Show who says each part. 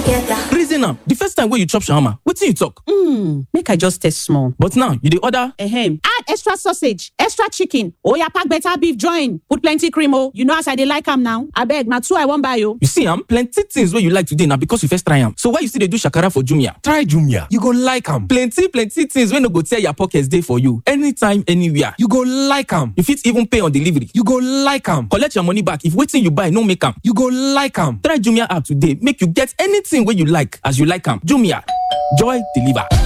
Speaker 1: together.
Speaker 2: reason am the first time wey you chop shawarma wetin you talk.
Speaker 3: Hmm, make I just taste small.
Speaker 2: but now you dey order.
Speaker 3: Ahem. Add extra sausage, extra chicken. Oya pack better beef join. Put plenty cream oh. You know as I dey like am now. Abeg, na two I wan buy oh.
Speaker 2: you see am plenty things wey you like today na because you first try am so why you still dey do shakara for jumia.
Speaker 4: Try Jumia. You go like am.
Speaker 2: plenty plenty things wey no go tear your pocket dey for you anytime anywhere.
Speaker 4: You go like am.
Speaker 2: you fit even pay on delivery.
Speaker 4: You go like am.
Speaker 2: collect your money back if wetin you buy no make am.
Speaker 4: You go like am.
Speaker 2: try jumia app today make you get anything wey you like as you like am jumia joy deliver.